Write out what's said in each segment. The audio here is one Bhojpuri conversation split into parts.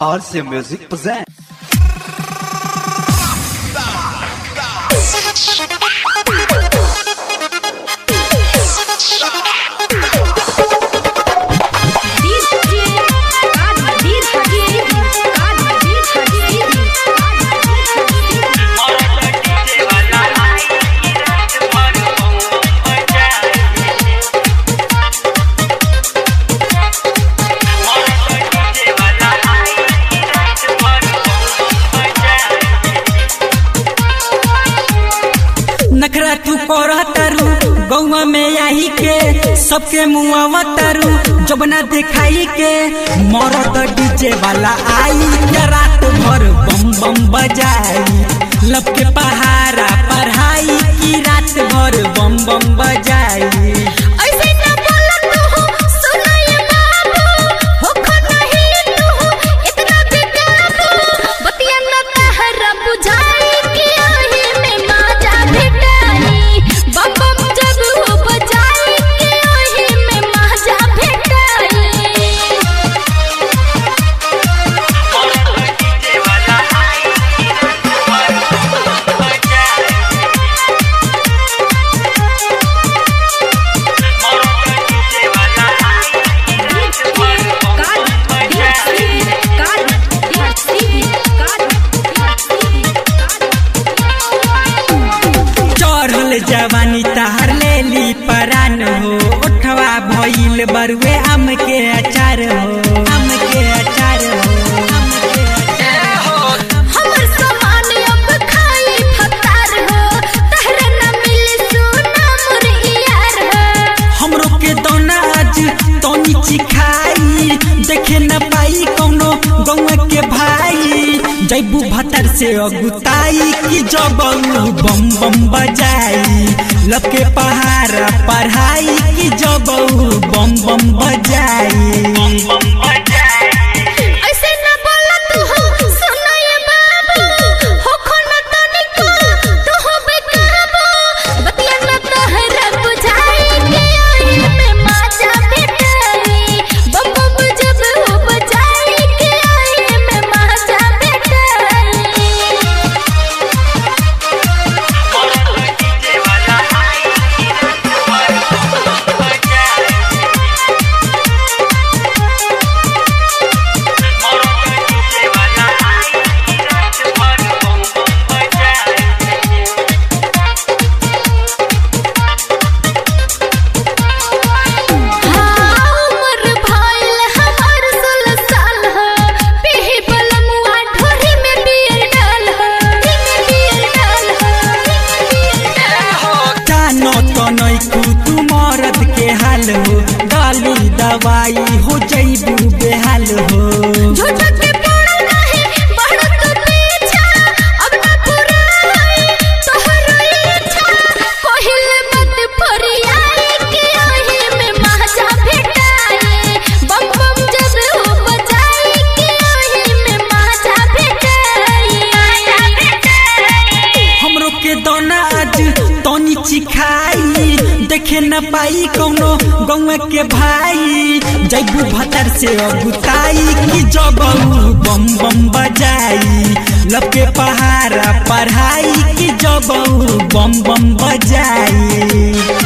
RC Music present. नखरा तू करह तारू गौवा में आई के सबके मुआवा तारू जबना दिखाई के मरद डीजे वाला आई के रात भर बम बम बजाई लब के पहाड़ा पढ़ाई की रात भर बम बम बजाई चढ़ल जवानी तहर लेली परान हो उठवा भइल बरुए आम के अचार हो आम के अचार हो आम के अचार हो हमर सामान अब खाई फतार हो तहरे न मिली सोना मोर यार हो हमरो के दोना आज तनी चिखाई देखे न पाई कौनो गौवा के भाई जैबू भतर से अगुताई कि जब बम बम बजाई लके पहाड़ा पढ़ाई कि जब बम बम बजाई ऐसे न बोला तू हो सुना ये बाबू हो खोना तनिको तू हो बेकाबू बतिया न तहरा बुझाई के आई में माजा बेटाई बम बम जब हो बजाई के आई में माजा बेटाई हमर भाईल हमार सोलह साल ह पीही बलमुआ ढोरी में बियर डाल ह में बियर डाल ह बियर डाल ह जानो तो नैकू तू मरद के हाल हो गाली दवाई हो जैबू बेहाल हो झूठ के पड़ा नहीं बढ़त पीछा अब न पुराई तोहरो इच्छा कहिले मत फरियाई के ओही में महाजा भेटाई बम बम जब हो बजाई के ओही में महाजा भेटाई महाजा भेटाई हमरो के दोना आज तनी चिखाई देखे न पाई कौनो गौवा के भाई जैबू भतर से अगुताई कि जब बम बम बजाई लब के पहाड़ा पढ़ाई कि जब बम बम बजाई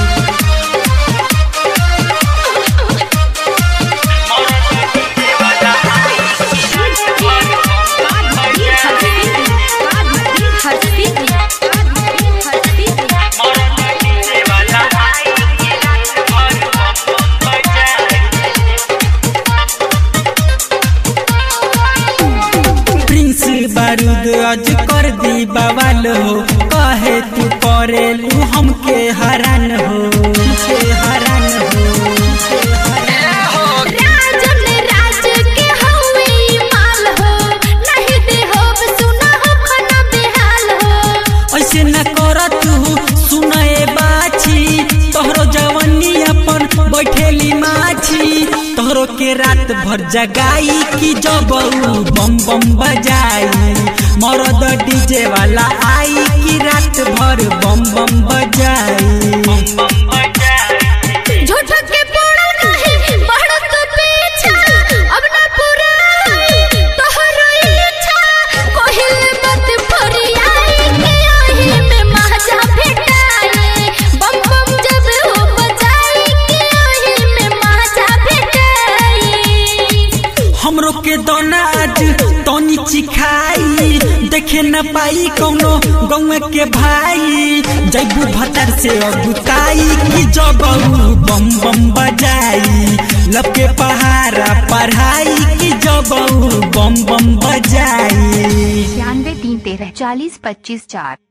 प्रिंस बारूद आज कर दी बवाल हो कहे तू करेलू हमके हरान हो हमके हरान हो हमके हरान हो। राजन राज के हवे माल हो नहीं दे हो सुना हो खना बेहाल हो ऐसे न कर तू सुनए बाछी तोहरो जवानी अपन बैठेली माछी तोहरो के रात भर जगाई कि जब बम बम बजाई मरद डीजे वाला आई कि रात भर बम बम बजाई झूठ के पड़ा नहीं बढ़त पीछा अब न पुराई तोहर देखे न पाई कौनो गौए के भाई जैबू भतर से अगुताई कि जब ऊ बम बम बजाई लब के पहाड़ा पढ़ाई कि जब ऊ बम बम बजाई छियानवे तीन तेरह चालीस पच्चीस चार